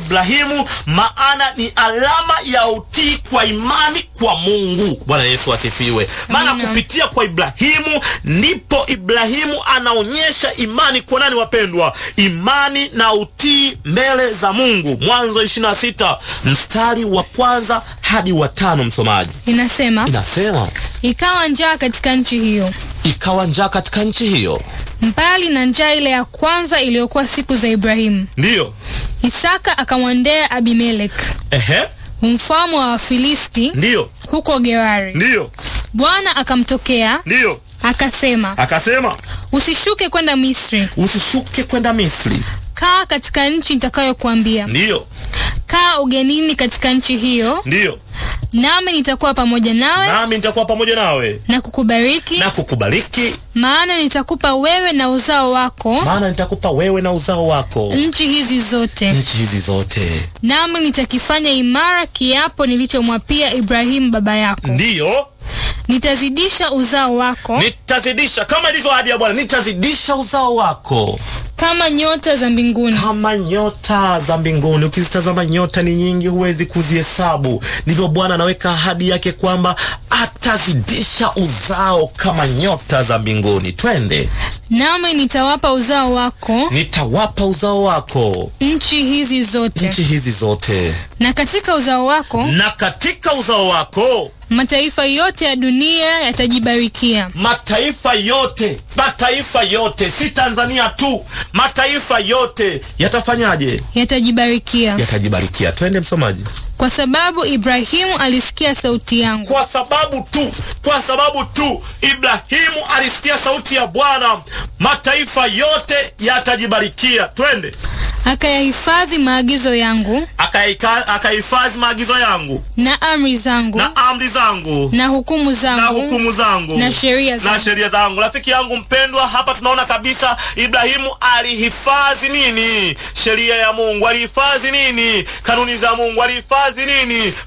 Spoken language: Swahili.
Ibrahimu, maana ni alama ya utii kwa imani kwa Mungu. Bwana Yesu asifiwe. Maana Amina. kupitia kwa Ibrahimu ndipo Ibrahimu anaonyesha imani kwa nani, wapendwa? Imani na utii mbele za Mungu. Mwanzo 26 mstari wa kwanza hadi wa tano, msomaji. Inasema, Inasema ikawa njaa katika nchi hiyo, ikawa njaa katika nchi hiyo, mbali na njaa ile ya kwanza iliyokuwa siku za Ibrahimu. ndiyo Isaka akamwendea Abimelek ehe, mfalme wa Wafilisti ndiyo huko Gerari. ndiyo Bwana akamtokea ndiyo, akasema, akasema usishuke kwenda Misri, usishuke kwenda Misri, kaa katika nchi nitakayokuambia. ndiyo Kaa ugenini katika nchi hiyo, ndiyo, nami nitakuwa pamoja nawe nami nitakuwa pamoja nawe na kukubariki, na kukubariki, maana nitakupa wewe na uzao wako maana nitakupa wewe na uzao wako nchi hizi zote, nchi hizi zote, nami nitakifanya imara kiapo nilichomwapia Ibrahimu baba yako. ndiyo Nitazidisha uzao wako nitazidisha, kama ilivyo ahadi ya Bwana, nitazidisha uzao wako kama nyota za mbinguni kama nyota za mbinguni. Ukizitazama nyota ni nyingi, huwezi kuzihesabu. Ndivyo Bwana anaweka ahadi yake kwamba atazidisha uzao kama nyota za mbinguni. Twende, nami nitawapa uzao wako nitawapa uzao wako nchi hizi zote, nchi hizi zote, na katika uzao wako na katika uzao wako mataifa yote ya dunia yatajibarikia. mataifa yote, mataifa yote, si Tanzania tu, mataifa yote yatafanyaje? Yatajibarikia Yatajibarikia. Twende msomaji. kwa sababu Ibrahimu alisikia sauti yangu, Kwa sababu tu, kwa sababu tu Ibrahimu alisikia sauti ya Bwana, mataifa yote yatajibarikia. Twende, akayahifadhi maagizo yangu akaika- akahifadhi maagizo yangu na amri zangu na amri zangu na hukumu na zangu hukumu zangu na sheria na zangu. sheria zangu. Rafiki yangu mpendwa, hapa tunaona kabisa Ibrahimu alihifadhi nini? Sheria ya Mungu. Alihifadhi nini? Kanuni za Mungu. Alihifadhi nini?